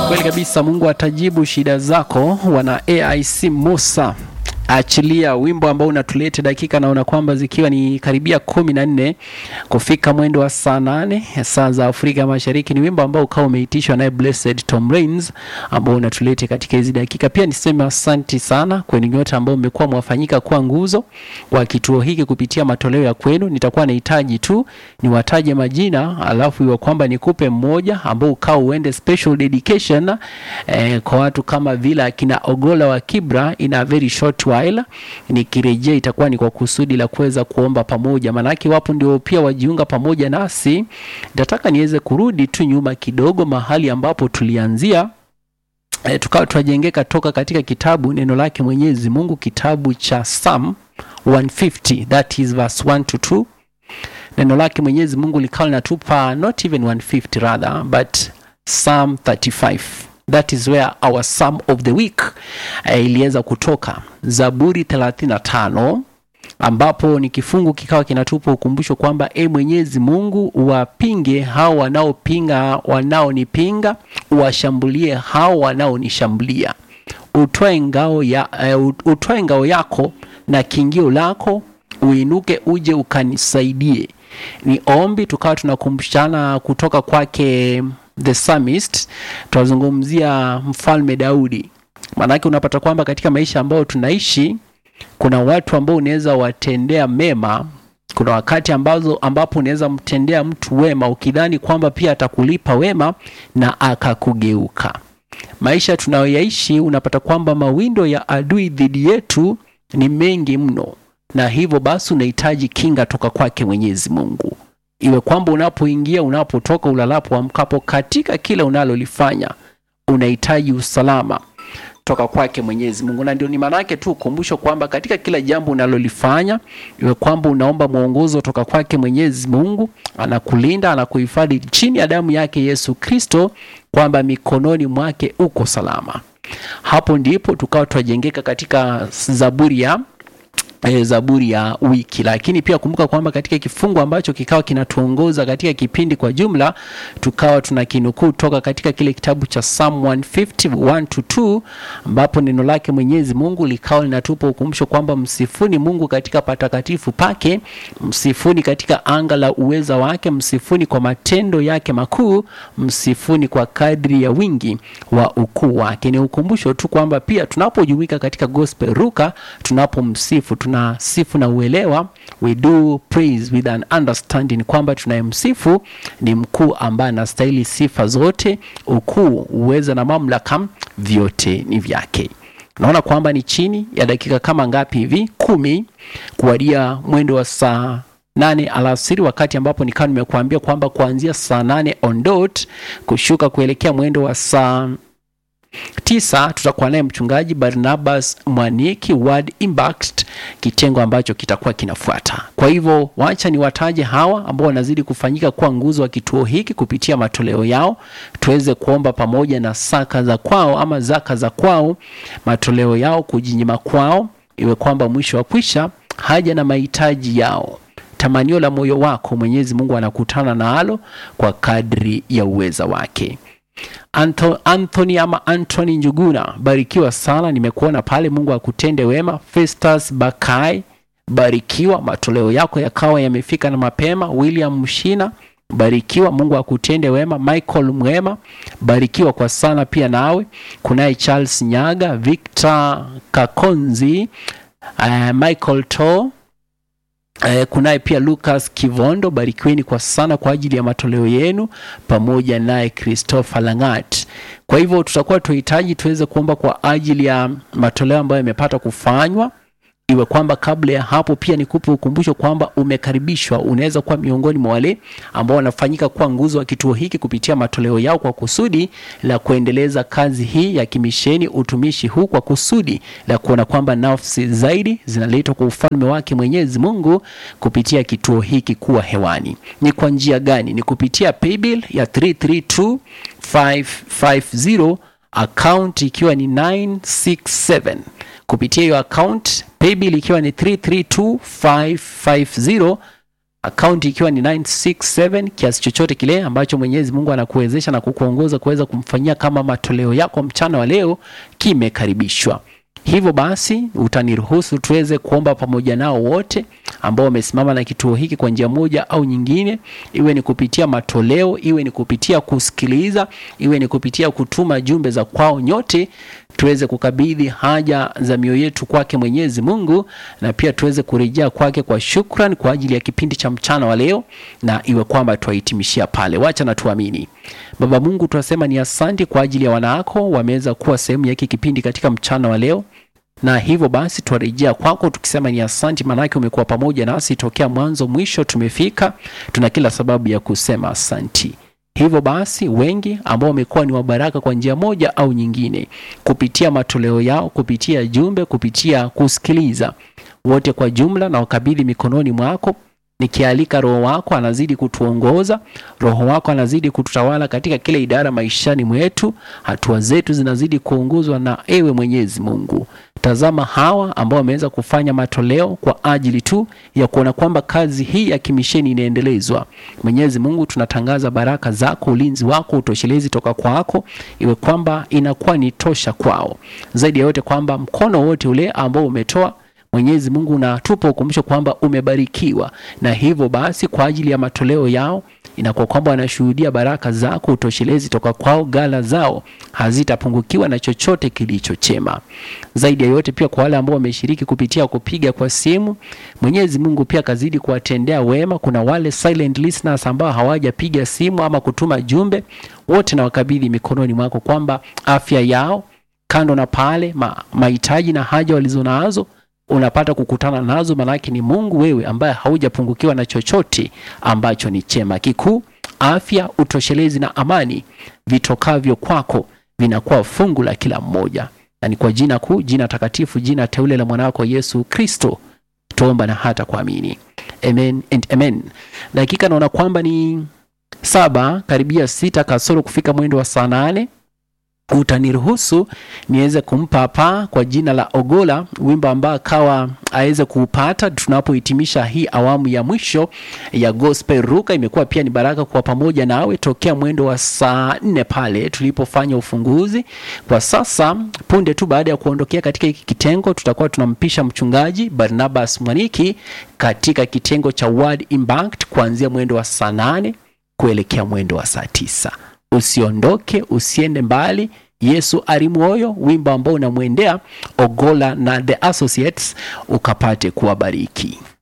Kweli kabisa, Mungu atajibu shida zako. Wana AIC Musa achilia wimbo ambao unatuleta dakika, naona kwamba zikiwa ni karibia kumi na nne kufika mwendo wa saa nane saa za Afrika Mashariki. Ni wimbo ambao ukawa umeitishwa naye Blessed Tom Rains ambao unatuleta katika hizi dakika. Pia niseme asanti sana kwenu nyote ambao mmekuwa mwafanyika kuwa nguzo wa kituo hiki kupitia matoleo ya kwenu. Nitakuwa nahitaji tu niwataje majina, alafu iwe kwamba nikupe mmoja ambao ukao uende special dedication eh, kwa watu kama vile akina Ogola wa Kibra in a very short while. Nikirejea itakuwa ni kwa kusudi la kuweza kuomba pamoja, maanake wapo ndio pia wajiunga pamoja nasi. Nitataka niweze kurudi tu nyuma kidogo mahali ambapo tulianzia. E, tukawa tunajengeka toka katika kitabu neno lake Mwenyezi Mungu, kitabu cha Psalm 150 that is verse 1 to 2. Neno lake Mwenyezi Mungu likawa linatupa not even 150 rather but Psalm 35 that is where our psalm of the week eh, iliweza kutoka Zaburi 35 ambapo ni kifungu kikawa kinatupa ukumbusho kwamba e Mwenyezi Mungu wapinge hao wanaopinga wanaonipinga, washambulie hao wanaonishambulia. Utwae ngao ya uh, utwae ngao yako na kingio lako, uinuke uje ukanisaidie. Ni ombi tukawa tunakumbushana kutoka kwake the psalmist, tunazungumzia mfalme Daudi. Maanake unapata kwamba katika maisha ambayo tunaishi kuna watu ambao unaweza watendea mema. Kuna wakati ambazo ambapo unaweza mtendea mtu wema ukidhani kwamba pia atakulipa wema na akakugeuka. Maisha tunayoyaishi unapata kwamba mawindo ya adui dhidi yetu ni mengi mno, na hivyo basi unahitaji kinga toka kwake Mwenyezi Mungu, iwe kwamba unapoingia, unapotoka, ulalapo, amkapo, katika kila unalolifanya unahitaji usalama toka kwake Mwenyezi Mungu, na ndio ni maana yake tu ukumbusho kwamba katika kila jambo unalolifanya iwe kwamba unaomba mwongozo toka kwake Mwenyezi Mungu, anakulinda anakuhifadhi chini ya damu yake Yesu Kristo, kwamba mikononi mwake uko salama. Hapo ndipo tukawa twajengeka katika Zaburi ya E, Zaburi ya wiki. Lakini pia kumbuka kwamba katika kifungu ambacho kikawa kinatuongoza katika kipindi kwa jumla, tukawa tuna kinukuu toka katika kile kitabu cha Psalm 150 to 2, ambapo neno lake Mwenyezi Mungu likawa linatupa ukumbusho kwamba msifuni Mungu katika patakatifu pake, msifuni katika anga la uweza wake, msifuni kwa matendo yake makuu, msifuni kwa kadri ya wingi wa ukuu wake. Ni ukumbusho tu kwamba pia tunapojumuika katika gospel ruka, tunapomsifu tuna sifu na uelewa, we do praise with an understanding, kwamba tunayemsifu ni mkuu ambaye anastahili sifa zote, ukuu, uweza na mamlaka vyote ni vyake. Naona kwamba ni chini ya dakika kama ngapi hivi, kumi kuwadia mwendo wa saa nane alasiri, wakati ambapo nikawa nimekuambia kwamba kuanzia saa nane on dot kushuka kuelekea mwendo wa saa tisa tutakuwa naye mchungaji Barnabas Mwaniki Word Impact, kitengo ambacho kitakuwa kinafuata. Kwa hivyo wacha ni wataje hawa ambao wanazidi kufanyika kuwa nguzo wa kituo hiki kupitia matoleo yao, tuweze kuomba pamoja na saka za kwao ama zaka za kwao, matoleo yao, kujinyima kwao, iwe kwamba mwisho wa kwisha haja na mahitaji yao tamanio la moyo wako Mwenyezi Mungu anakutana nalo kwa kadri ya uweza wake. Anto, Anthony ama Anthony Njuguna, barikiwa sana, nimekuona pale. Mungu akutende wema. Festus Bakai, barikiwa, matoleo yako yakawa yamefika na mapema. William Mshina, barikiwa, Mungu akutende wema. Michael Mwema, barikiwa kwa sana pia nawe. Kunaye Charles Nyaga, Victor Kakonzi, uh, Michael To Eh, kunaye pia Lucas Kivondo, barikiweni kwa sana kwa ajili ya matoleo yenu, pamoja naye Christopher Langat. Kwa hivyo tutakuwa tuhitaji tuweze kuomba kwa ajili ya matoleo ambayo yamepata kufanywa, iwe kwamba kabla ya hapo pia nikupe ukumbusho kwamba umekaribishwa, unaweza kuwa miongoni mwa wale ambao wanafanyika kuwa nguzo wa kituo hiki kupitia matoleo yao kwa kusudi la kuendeleza kazi hii ya kimisheni, utumishi huu kwa kusudi la kuona kwamba nafsi zaidi zinaletwa kwa ufalme wake Mwenyezi Mungu kupitia kituo hiki kuwa hewani. Ni kwa njia gani? Ni kupitia paybill ya 332550 account ikiwa ni 967 kupitia hiyo account paybill ikiwa ni 332550 akaunti ikiwa ni 967 kiasi chochote kile ambacho Mwenyezi Mungu anakuwezesha na kukuongoza kuweza kumfanyia kama matoleo yako mchana wa leo kimekaribishwa. Hivyo basi utaniruhusu tuweze kuomba pamoja nao wote ambao wamesimama na kituo hiki kwa njia moja au nyingine, iwe ni kupitia matoleo, iwe ni kupitia kusikiliza, iwe ni kupitia kutuma jumbe za kwao, nyote tuweze kukabidhi haja za mioyo yetu kwake Mwenyezi Mungu, na pia tuweze kurejea kwake kwa shukran kwa ajili ya kipindi cha mchana wa leo, na iwe kwamba tuwahitimishia pale. Wacha na tuamini. Baba Mungu, tunasema ni asante kwa ajili ya wanawako wameweza kuwa sehemu ya hiki kipindi katika mchana wa leo na hivyo basi twarejea kwako tukisema ni asanti, maanake umekuwa pamoja nasi tokea mwanzo mwisho, tumefika. Tuna kila sababu ya kusema asanti. Hivyo basi wengi ambao wamekuwa ni wabaraka kwa njia moja au nyingine, kupitia matoleo yao, kupitia jumbe, kupitia kusikiliza, wote kwa jumla na wakabidhi mikononi mwako nikialika Roho wako anazidi kutuongoza, Roho wako anazidi kututawala katika kila idara maishani mwetu. Hatua zetu zinazidi kuongozwa na ewe Mwenyezi Mungu. Tazama hawa ambao wameweza kufanya matoleo kwa ajili tu ya kuona kwamba kazi hii ya kimisheni inaendelezwa. Mwenyezi Mungu, tunatangaza baraka zako, ulinzi wako, utoshelezi toka kwako, iwe kwamba inakuwa ni tosha kwao. Zaidi ya yote kwamba mkono wote ule ambao umetoa Mwenyezi Mungu unatupa ukumbusho kwamba umebarikiwa, na hivyo basi kwa ajili ya matoleo yao inakuwa kwamba wanashuhudia baraka zako, utoshelezi toka kwao, gala zao hazitapungukiwa na chochote kilicho chema. Zaidi ya yote pia kwa wale ambao wameshiriki kupitia kupiga kwa simu, Mwenyezi Mungu pia kazidi kuwatendea wema. Kuna wale silent listeners ambao hawajapiga simu ama kutuma jumbe, wote na wakabidhi mikononi mwako kwamba afya yao kando na pale ma, mahitaji na haja walizonazo unapata kukutana nazo, maanake ni Mungu wewe ambaye haujapungukiwa na chochote ambacho ni chema. Kikuu afya, utoshelezi na amani vitokavyo kwako vinakuwa fungu la kila mmoja, na ni kwa jina kuu, jina takatifu, jina teule la mwanawako Yesu Kristo tuomba na hata kuamini, amen and amen. Dakika naona kwamba ni saba karibia sita kasoro kufika mwendo wa saa nane utaniruhusu niweze kumpa hapa kwa jina la Ogola wimbo ambao akawa aweze kuupata tunapohitimisha hii awamu ya mwisho ya Gospel Ruka. Imekuwa pia ni baraka kwa pamoja nawe tokea mwendo wa saa nne pale tulipofanya ufunguzi. Kwa sasa punde tu baada ya kuondokea katika hiki kitengo, tutakuwa tunampisha mchungaji Barnabas Mwaniki katika kitengo cha Word Impact kuanzia mwendo wa saa nane kuelekea mwendo wa saa tisa. Usiondoke, usiende mbali. Yesu ari moyo, wimbo ambao unamwendea Ogola na The Associates ukapate kuwabariki.